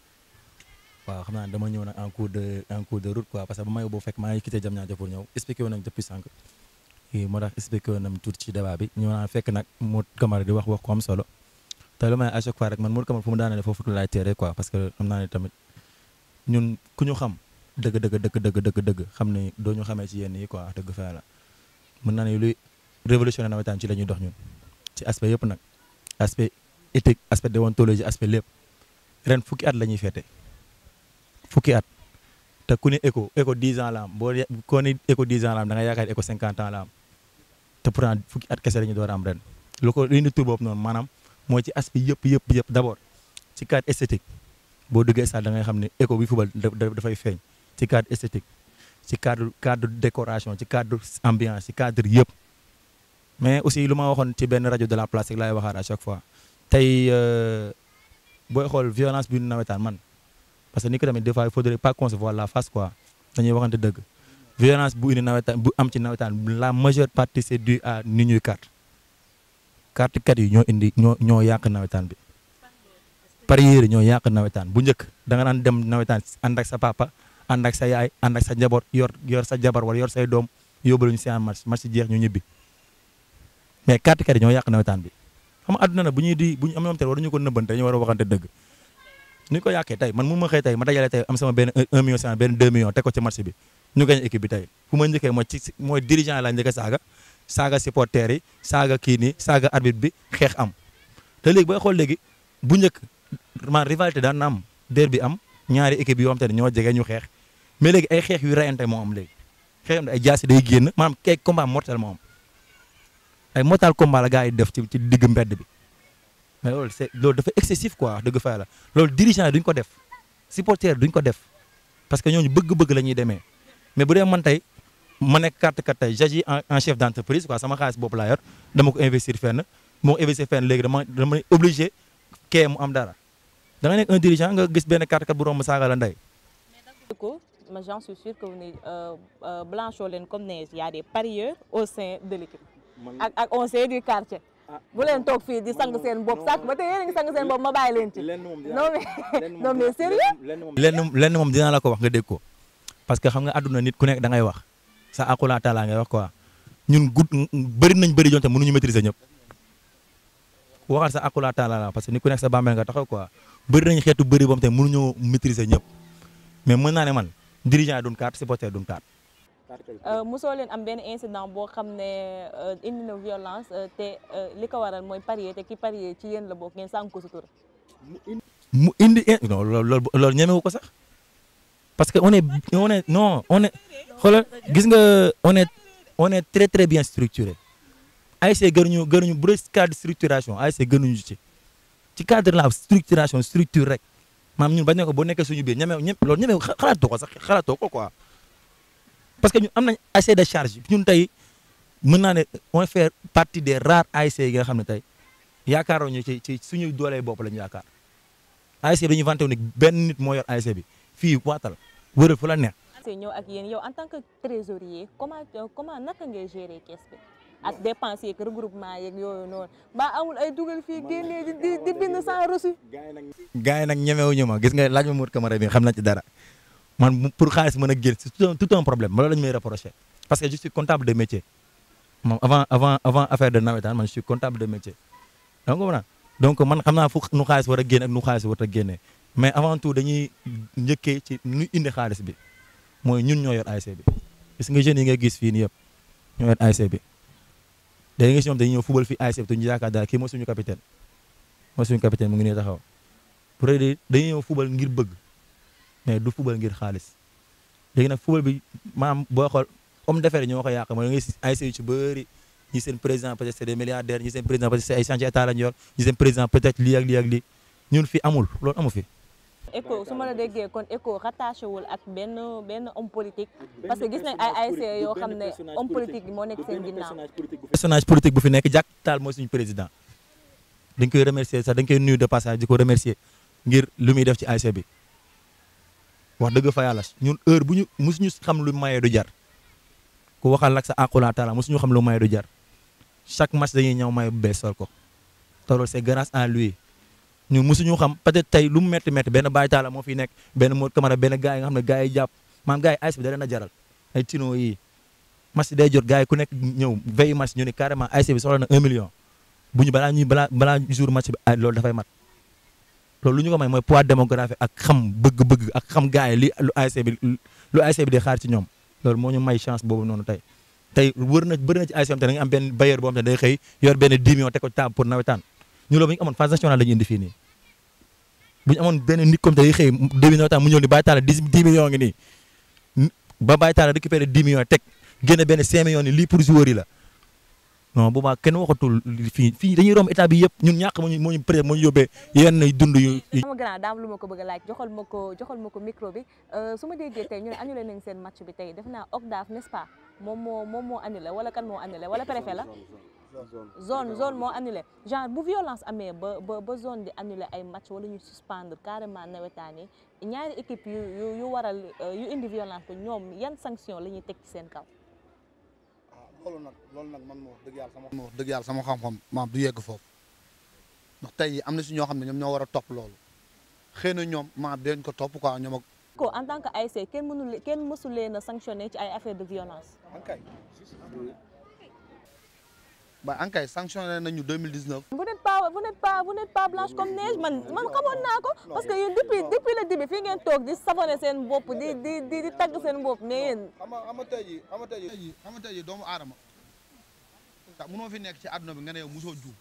waaw xam naa dama ñëw nag en cours de en cours de route quoi parce que ba may boo fekk maa ngi quitté Diamniadio pour ñëw expliqué woon nañ depuis sànq moo tax expliqué woon nañ tuuti ci débat bi ñëw naa fekk nag Modou Camara di wax wax ko am solo te lu may à chaque fois rek man Modou Camara fu mu daanee foofu laay teere quoi parce que xam naa ne tamit ñun ku ñu xam dëgg dëgg dëgg dëgg dëgg dëgg xam ne doo ñu xamee ci yenn yi quoi dëgg fa la mën naa ne luy révolutionné nawetaan ci la ñuy dox ñun ci aspect yëpp nag aspect éthique aspect déontologie aspect lépp ren fukki at la ñuy féete fukki at te ku ne ECHO ECHO 10 ans la am boo koo ne ECHO 10 ans la am da nga yaakaar ECHO 50 ans la am te pourtant fukki at kese la ñu door a am ren lu ko indi tur boobu noonu maanaam mooy ci aspect yëpp yëpp yëpp d' abord ci cadre esthétique boo duggee stade da ngay xam ne ECHO bi fubal dafay feeñ ci cadre esthétique ci cadre cadre décoration ci cadre ambiance ci cadre yëpp mais aussi lu ma waxoon ci benn rajo de la place rek laay waxaat à chaque fois tey booy xool violence bi nawetaan man parce que ni ko tamit des fois il faudrait pas concevoir la face quoi dañuy waxante dëgg violence bu indi nawetaan bu am ci nawetaan la majeure partie c'est dû à ni ñuy carte carte kat yi ñoo indi ñoo ñoo yàq nawetaan bi parieurs yi ñoo yàq nawetaan bu njëkk da nga daan dem nawetaan ànd ak sa papa ànd ak sa yaay ànd ak sa njaboot yor yor sa jabar wala yor say doom yóbbu ñu si en match match jeex ñu ñibbi mais carte kat yi ñoo yàq nawetaan bi xam nga àdduna na bu ñuy di bu ñu am ñoom te waruñu ko nëbbante dañu war a waxante dëgg ni ñu ko yàqee tey man mun ma xëy tey ma dajale tey am sama benn 1 million cent benn 2 millions teg ko ci marché bi ñu gañ équipe bi tey fu ma njëkkee mooy ci mooy dirigeant yi laa njëkk a saaga saaga supporters yi saaga kii nii saaga arbitre bi xeex am te léegi booy xool léegi bu njëkk man rivalité daan na am derby am ñaari équipe yoo xam te ne ñoo jege ñu xeex mais léegi ay xeex yu rayante moo am léegi xeex am ay jaasi day génn maanaam kay combat mortel moo am ay mortal combat la gars yi def ci ci digg mbedd bi mais loolu c'est loolu dafa excessif quoi dëgg fa la loolu dirigeant yi duñ ko def supporter duñ ko def parce que ñooñu bëgg-bëgg la ñuy demee mais bu dee man tey ma nekk carte kat tey j'agis en en chef d'entreprise quoi sama xaalis bopp laa yor dama ko investir fenn moo investir fenn léegi dama dama obligé kee mu am dara da nga nekk un dirigeant nga gis benn carte kat bu romb saaga la ndey ko mais j'en suis sûr que vous ne blanchoo leen comme neige y a des parieurs au sein de l'équipe ak ak on sait du quartier bu leen toog fii di sang seen bopp sàkk ba tey yéen a ngi sang seen bopp ma bàyyi leen ci non mais non mais sérieux lenn lenn moom dinaa la ko wax nga dégg ko parce que xam nga àdduna nit ku nekk da ngay wax sa akula taala ngay wax quoi ñun gud bëri nañ bëri jonte mënuñu maîtriser ñëpp waxal sa akula taala la parce que nit ku nekk sa bàmmeel nga taxaw quoi bëri nañ xeetu bëri boobu te mënuñoo maîtriser ñëpp mais mën naa ne man dirigeant yi duñ kaat supporter duñ kaat mosoo leen am benn incident boo xam ne indi na violence te li ko waral mooy parier te ki parier ci yéen la bokk ngeen sànq ko sutura mu indi non loolu loolu ñemewu ko sax parce que on est on est non on est xoolal gis nga on est on est très très bien structuré ASC gënuñu gënuñu bu dee cadre structuration ASC gënuñu ci ci cadre la structuration structure rek maam ñun bañ ne ko boo nekkee suñu biir ñeme ñeme loolu ñeme xalaatoo ko sax xalaatoo ko quoi parce que ñun am nañ assez de charge ñun tey mën naa ne on fait partie des rares ASC yi nga xam ne tey yaakaaroo ñu ci ci suñu doolee bopp lañu yaakaar ASC bi dañuy vanté wu ne benn nit moo yor ASC bi fii waatal wëral fu la neex. ASC ñëw ak yéen yow en tant que trésorier comment comment naka ngay gérer caisse bi ak dépenses yeeg regroupement yeeg yooyu noonu ba amul ay dugal fii génnee di di di bind sans reçu. gars yi nag ñemewuñu ma gis nga laaj ma Mour Camara bi xam na ci dara. man pour xaalis mën a génn c'est tout un tout un problème loolu la ñu may reprocher parce que je suis comptable de métier moom avant avant avant affaire de nawetaan man je suis comptable de métier donc voilà donc man xam naa fu nu xaalis war a génn ak nu xaalis war a génnee mais avant tout dañuy njëkkee ci nu indi xaalis bi mooy ñun ñoo yor ASC bi gis nga jeunes yi nga gis fii nii yëpp ñoo yor ASC bi dañuy gis ñoom dañuy ñëw fubal fii ASC bi te ñu yaakaar daal kii mooy suñu capitaine mooy suñu capitaine mu ngi nii taxaw pour dañuy ñëw fubal ngir bëgg mais du fubal ngir xaalis léegi nag fubal bi maam boo xool homme d'affaires ñoo ko yàq mooy da ngay ASC yu ci bëri ñi seen président peut-être c'est des milliardaires ñi seen président peut-être c'est ay chantier état lañu yor ñi seen président peut-être lii ak lii ak lii ñun fi amul loolu amu fi. ECHO su ma la déggee kon ECHO rattaché wul ak benn benn homme politique parce que gis nañ ay ASC yoo xam ne homme politique bi moo nekk seen ginnaaw. personnage politique bu fi nekk Jack Tall mooy suñu président dañ koy remercier sax dañ koy nuyu de passage di ko remercier ngir lu muy def ci ASC bi. wax dëgg fa yàlla ñun heure bu ñu mosuñu xam lu maye du jar ku waxal ak sa aqula taala mosuñu xam lu maye du jar chaque match dañuy ñëw maye bu bees sol ko te loolu c'est grâce à lui ñun mosuñu xam peut-être tey lu mu métti métti benn Baye Talla moo fi nekk benn Modou Camara benn gars yi nga xam ne gars yi jàpp maam gars yi ASC bi da leen a jaral ay tino yi match day jot gars yi ku nekk ñëw veille match ñu ne carrément ASC bi soxla na 1 million bu ñu balaa ñuy balaa balaa jour match bi ay loolu dafay mat. loolu lu ñu ko may mooy poids démographique ak xam bëgg-bëgg ak xam gars yi li lu ASC bi lu ASC bi di xaar ci ñoom loolu moo ñu may chance boobu noonu tey tey wër na bëri na ci ASC am te da nga am benn bailleur boo xam te day xëy yor benn 10 millions teg ko table pour nawetaan ñu loolu bu ñu amoon phase nationale la ñu indi fii nii bu ñu amoon benn nit comme te day xëy début nawetaan mu ñëw ni Baye Talla 10 10 millions ngi nii ba Baye Talla récupéré 10 millions teg génne benn 5 millions ni lii pour joueur yi la non boobaa kenn waxatul fii fii dañuy romb état bi yëpp ñun ñàkk moo ñu moo ñu peut-être moo ñu yóbbee yenn dund yu. sama grand daam lu ma ko bëgg a laaj joxal ma ko joxal ma ko micro bi su ma déggee tey ñu ne annulé nañ seen match bi tey def naa OCDAF n'est-ce pas moom moo moom moo annulé wala kan moo annulé wala préfet la. zone zone moo annulé genre bu violence amee ba ba ba zone di annulé ay match wala ñu suspendre carrément nawetaan yi ñaari équipe yu yu yu waral yu indi violence ko ñoom yan sanction la ñuy teg ci seen kaw. loolu nag loolu nag man moo wax dëgg yàlla sama wax dëgg yàlla sama xam-xam maam du yegg foofu ndax tey am na si ñoo xam ne ñoom ñoo war a topp loolu xëy na ñoom maam dañ ko topp quoi ñoom ak. ko en tant que ASC kenn mënul kenn mësul leen a sanctionné ci ay affaire de violence. ba ankay sanctionné nañu 2019. vous n'êtes pas pas vous n'êtes pas vous n'êtes pas blanche comme neige man man xamoon naa ko parce que yéen depuis depuis le début fii ngeen toog di savonné seen bopp di di di di tagg seen bopp mais yéen xam nga xam nga tey jii xam nga tey jii xam nga tey jii doomu aadama tax munoo fi nekk ci àdduna bi nga ne yow musoo juum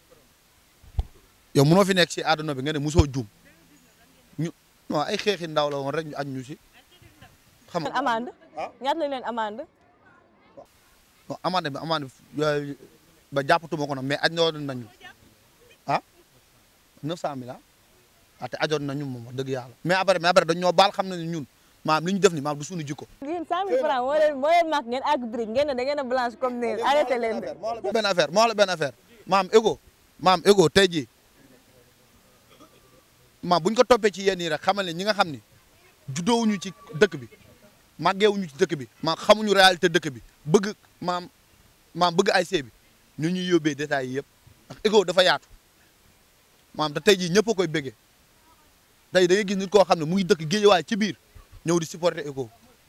yow munoo fi nekk ci àdduna bi nga ne musoo juum ñu non ay xeexi ndaw la woon rek ñu añ ñu si xam nga amande ñaata lañ leen amande non amande bi amande bi ba jàppatuma ko nag mais ajoon nañu ah 900000 ah ah te ajoon nañu moom wax dëgg yàlla mais après mais après dañ ñoo baal xam na ne ñun maam li ñu def ni maam du suñu jikko yéen 100000 francs moo leen moo leen màgg ngeen àgg brique ngeen ne da ngeen a blanche comme neige arrêté leen de benn affaire moo la benn affaire maam ego maam ego tey jii maam bu ñu ko toppee ci yéen yi rek xamal ne ñi nga xam ni juddoowuñu ci dëkk bi màggeewuñu ci dëkk bi maam xamuñu réalité dëkk bi bëgg maam maam bëgg ay see bi ñu ñuy yóbbee détails yi yëpp ndax ego dafa yaatu maam te tey jii ñëpp a koy bëggee tey da ngay gis nit koo xam ne mu ngi dëkk géejawaay ci biir ñëw di supporter ego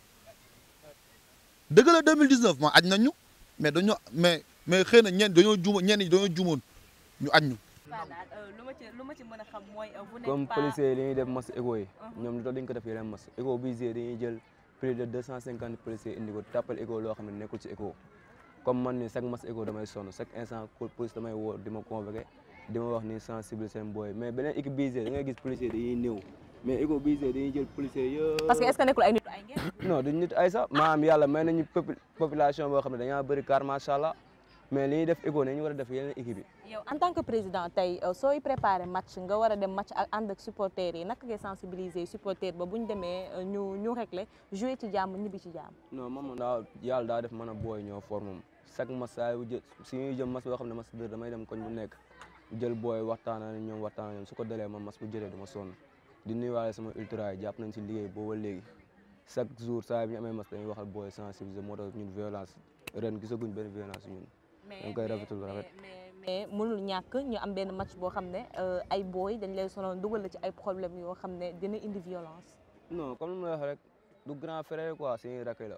dëgg la 2019 ma aj nañ ñu mais dañoo mais mais xëy na ñenn dañoo juumoon ñenn ñi dañoo juumoon ñu aj ñu. lu ma ci lu ma ci mën a xam mooy vous n'êtes comme pas policiers yi li ñuy def mas égo yi ñoom lu tax dañ ko def yeneen mas égo bi gisee dañuy jël plus de 250 policiers indi ko tàppal égo loo xam ne nekkul ci égo comme man ni chaque mas égo damay sonn chaque instant police damay woo di ma convoqué di ma wax ni sensibiliser seen booy mais beneen équipe bi gisee da ngay gis policiers dañuy néew mais égo bi gisee dañuy jël policiers yëpp parce que est-ce que nekkul ay nit ay ngeen non duñ nit ay sax maam yàlla may nañu popu- population boo xam ne dañaa bëri car macha allah mais li ñuy def égo ne ñu war a def yeneen équipe yi yow en tant que président tey sooy préparé match nga war a dem match ak ànd ak supporters yi naka ngay sensibiliser supporter ba bu ñu demee ñu ñu réglé jouer ci jàmm ñibbi ci jàmm non moom moom daa yàlla daa def mën a booy ñoo for moom chaque mas saa yu jë su ñuy jëm mas boo xam ne mas dër damay dem koñ bu nekk jël booy waxtaan ak ñoom waxtaan ak ñoom su ko dalee ma mas bu jëlee du ma sonn di nuyuwaale sama ultra yi jàpp nañ si liggéey booba léegi chaque jour saa yu ñu amee mas dañuy waxal booy sensibiliser moo tax ñun violence ren gisaguñ benn violence ñun dañ koy rafetul rafet mais mënul ñàkk ñu am benn match boo xam ne ay booy dañ lay sonal dugal la ci ay problème yoo xam ne dina indi violence non comme lu ma wax rek du grand frère quoi suñuy rakk la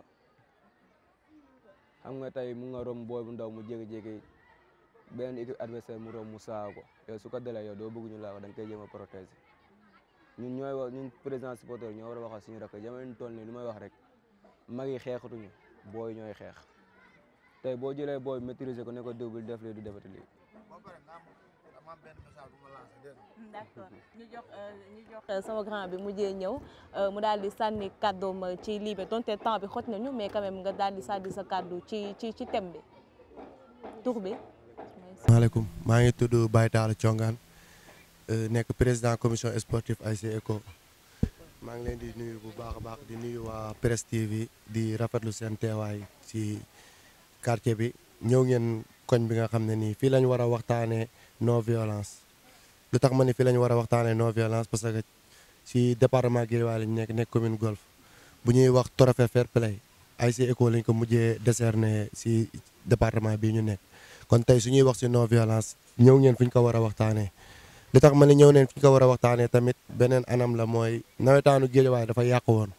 xam nga tey mu nga rom booy bu ndaw mu jékki-jékki benn équipe adversaire mu rom mu saa ko yow su ko dalee yow doo bëgg ñu laa ko da nga koy jéem a protéger ñun ñooy wax ñun président supporter ñoo war a waxal suñu rakk jamono ñu toll nii lu may wax rek mag yi xeexatuñu booy ñooy xeex tey boo jëlee booy maîtriser ko ne ko diw bi def lii du defati lii d'accord ñu jox ñu jox sama grand bi mujjee ñëw mu daal di sànni kàddoom ci lii bi donte temps bi xoj nañu mais quand même nga daal di sànni sa kàddu ci ci ci thème bi tur bi. maaleykum maa ngi tudd Baye Talla Thiongaan nekk président commission sportive ASC ECCO maa ngi leen di nuyu bu baax a baax di nuyu waa Presse TV di rafetlu seen teewaay ci quartier bi ñëw ngeen koñ bi nga xam ne nii fii lañ war a waxtaanee non violence. lu tax ma ne fii la ñu war a waxtaanee non violence parce que si département Guédiawaye lañ nekk nekk commune Golf bu ñuy wax trophée fair play ASC ECCO lañ ko mujjee décerné si département bii ñu nekk kon tey su ñuy wax si non violence ñëw ngeen fi ñu ko war a waxtaanee. li tax ma ne ñëw neen fi ñu ko war a waxtaanee tamit beneen anam la mooy nawetaanu Guédiawaye dafa yàqu woon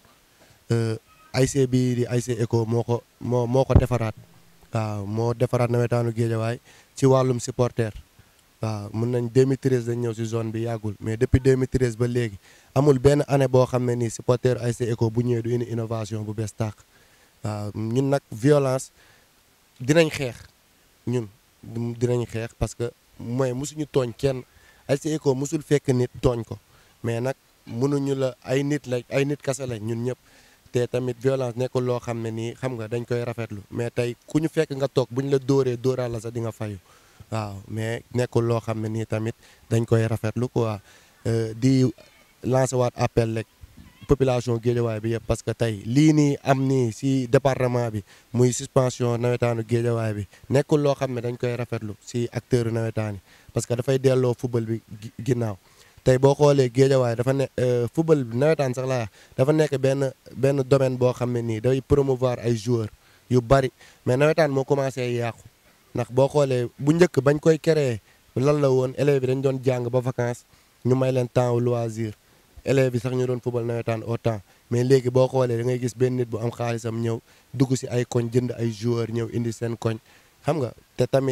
ASC bii di ASC ECCO moo ko moo moo ko defaraat waaw moo defaraat nawetaanu Guédiawaye ci wàllum supporter. waaw mun nañ 2013 dañ ñëw si zone bi yàggul mais depuis 2013 ba léegi amul benn année boo xam ne nii supporter ASC ECCO bu ñëwee du indi innovation bu bees tàq waaw ñun nag violence dinañ xeex ñun dinañ xeex parce que mooy mosuñu tooñ kenn ASC ECCO mosul fekk nit tooñ ko mais nag mënuñu la ay nit la ay nit kase lañ ñun ñëpp te tamit violence nekkul loo xam ne nii xam nga dañ koy rafetlu mais tey ku ñu fekk nga toog bu ñu la dóoree dóoraal la sax di nga fayu waaw mais nekkul loo xam ne nii tamit dañ koy rafetlu quoi di lancer waat appel rek population Guédiawaye bi yëpp parce que tey lii nii am nii si département bi muy suspension nawetaanu Guédiawaye bi nekkul loo xam ne dañ koy rafetlu si acteur nawetaan yi parce que dafay delloo football bi ginnaaw tey boo xoolee Guédiawaye dafa ne football bi nawetaan sax laa dafa nekk benn benn domaine boo xam ne nii day promouvoir ay joueurs yu bari mais nawetaan moo commencé yàqu ndax boo xoolee bu njëkk bañ koy créer lan la woon élèves yi dañ doon jàng ba vacances ñu may leen temps au loisir élèves yi sax ñu doon football nawetaan au temps mais léegi boo xoolee da ngay gis benn nit bu am xaalisam ñëw dugg si ay koñ jënd ay joueurs ñëw indi seen koñ xam nga te tamit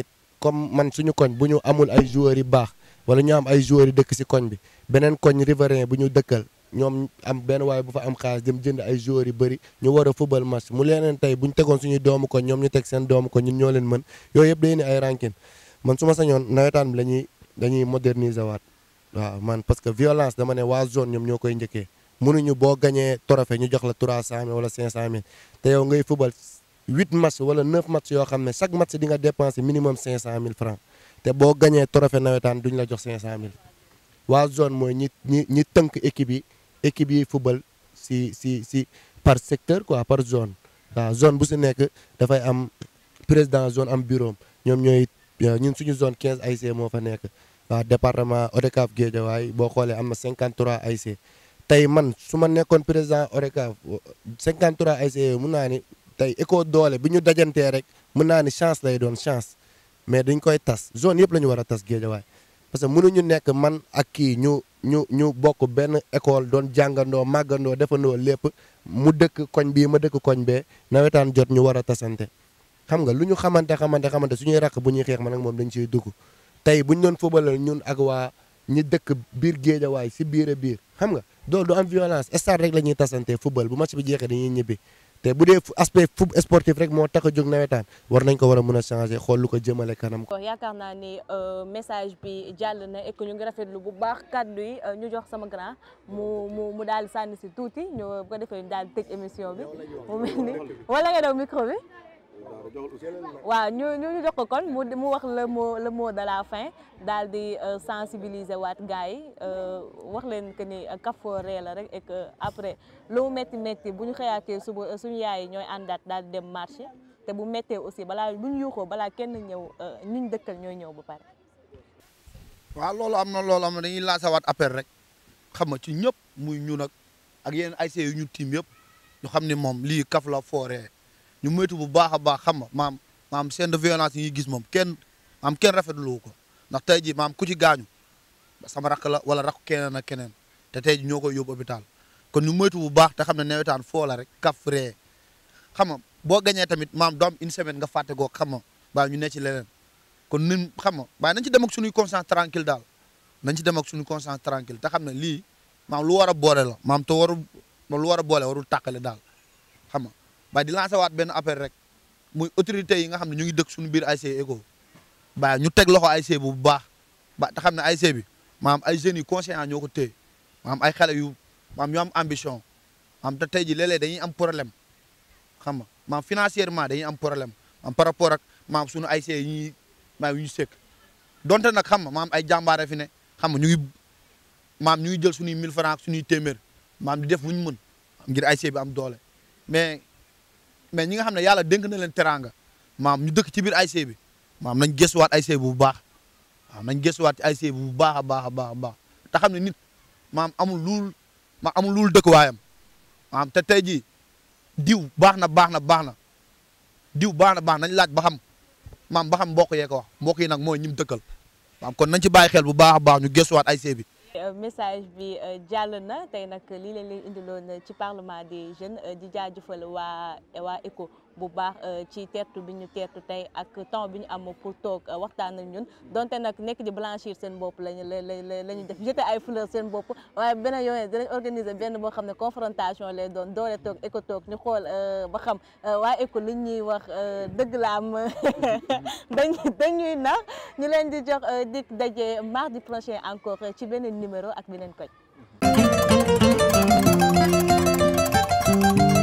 comme man suñu koñ bu ñu amul ay joueurs yu baax wala ñu am ay joueurs yu dëkk si koñ bi beneen koñ riverain bu ñu dëkkal ñoom am benn waaye bu fa am xaalis dem jënd ay joueurs yu bëri ñu war a football match mu leneen tey bu ñu tegoon suñuy doomu koñ ñoom ñu teg seen doomu koñ ñun ñoo leen mën yooyu yëpp day ni ay rankin man su ma sañoon nawetaan bi la ñuy dañuy moderniser waat waaw man parce que violence dama ne waa zone ñoom ñoo koy njëkkee mënuñu boo gañee trophée ñu jox la 300000 wala 500000 te yow ngay football 8 match wala 9 match yoo xam ne chaque match di nga dépenser minimum 500000 francs te boo gañee trophée nawetaan duñ la jox 500000 waa zone mooy ñi ñi ñi tënk équipe yi équipe yi football si si si par secteur quoi par zone waaw zone bu si nekk dafay am président zone am bureau ñoom ñooy ñun suñu zone 15 AIC moo fa nekk waaw département ODCAV Guédiawaye boo xoolee am na 53 AIC tey man su ma nekkoon président ODCAV 53 AIC yooyu mun naa ni tey éco doole bi ñu dajantee rek mun naa ni chance lay doon chance mais dañ koy tas zone yëpp la ñu war a tas Guédiawaye parce que mënuñu nekk man ak kii ñu ñu ñu bokk benn école doon jàngandoo màggandoo defandoo lépp mu dëkk koñ bii ma dëkk koñ bee nawetaan jot ñu war a tasante xam nga lu ñu xamante xamante xamante suñuy rakk bu ñuy xeex man ak moom dañ ciy dugg tey bu ñu doon footballal ñun ak waa ñi dëkk biir géejawaay si biir a biir xam nga doolu du am violence stade rek la ñuy tasante football bu match bi jeexee dañuy ñibbi te bu dee aspect foot sportif rek moo tax a jóg nawetaan war nañ ko war a mën a changer xool lu ko jëmale kanam. yaakaar naa ni message bi jàll na et que ñu ngi rafetlu bu baax kàddu yi ñu jox sama grand mu mu mu daal di sànni si tuuti ñu bu ko defee ñu daal di tëj émission bi mu mel ni wala nga daw micro bi. waaw ñu ñu jox ko kon mu mu wax le mot le mot de la fin daal di sensibiliser waat gars yi wax leen que ni Kafoore la rek et que après lu mu métti métti bu ñu xëyaatee suba suñu yaay yi ñooy àndaat daal di dem marché te bu méttee aussi balaa bu ñu yuuxoo balaa kenn ñëw ñu dëkkal ñooy ñëw ba pare. waaw loolu am na loolu am na dañuy lancer waat appel rek xam nga ci ñëpp muy ñun ak ak yeneen ay yu ñu tiim yëpp ñu xam ni moom lii kaf la fooree. ñu moytu bu baax a baax xam nga maam maam scène de violence yi ñuy gis moom kenn maam kenn rafetlu ko ndax tey jii maam ku ci gaañu sama rakk la wala rakk keneen ak keneen te tey jii ñoo koy yóbbu hôpital kon ñu moytu bu baax te xam ne nawetaan foo la rek kaf ree xam nga boo gañee tamit maam doom une semaine nga fàtte goo xam nga baa ñu ne ci leneen kon ñun xam nga waaye nañ ci dem ak suñuy conscience tranquille daal nañ ci dem ak suñuy conscience tranquille te xam ne lii maam lu war a boole la maam te warul lu war a boole warul tàqale daal xam nga waaye di lancer waat benn appel rek muy autorités yi nga xam ne ñu ngi dëkk suñu biir ASC ECCO ba ñu teg loxo ASC bu baax ba te xam ne ASC bi maam ay jeunes yu conscients ñoo ko téye maam ay xale yu maam ñu am ambition maam te tey ji léeg-léeg dañuy am problème xam nga maam financièrement dañuy am problème maam par rapport ak maam suñu ASC yi ñuy maam yu ñu sekk donte nag xam nga maam ay jàmbaare fi ne xam nga ñu ngi maam ñu ngi jël suñuy 1000 francs suñuy téeméer maam di def lu ñu mën ngir ASC bi am doole mais mais ñi nga xam ne yàlla dénk na leen teraanga maam ñu dëkk ci biir ASC bi maam nañ gëstuwaat ASC bi bu baax waaw nañ gëstuwaat ci ASC bi bu baax a baax a baax a baax te xam ne nit maam amul luul ma amul luul dëkk waayam maam te tey jii diw baax na baax na baax na diw baax na baax nañ laaj ba xam maam ba xam mbokk yee ko wax mbokk yi nag mooy ñim dëkkal maam kon nañ ci bàyyi xel bu baax a baax ñu gëstuwaat ASC bi message bi jàll na tey nag lii leen leen indiloon ci parlement des jeunes di jaajëfal waa waa ECCO bu baax ci teertu bi ñu teertu tey ak temps bi ñu am pour toog waxtaan ak ñun donte nag nekk di blanchir seen bopp lañu la la la ñu def jeter ay fleurs seen bopp waaye beneen yoon dinañ organiser benn boo xam ne confrontation lay doon doole toog ECCO toog ñu xool ba xam waa ECCO li ñuy wax dëgg la am dañ dañuy nax ñu leen di jox dik daje mardi prochain encore ci beneen numéro ak beneen koñ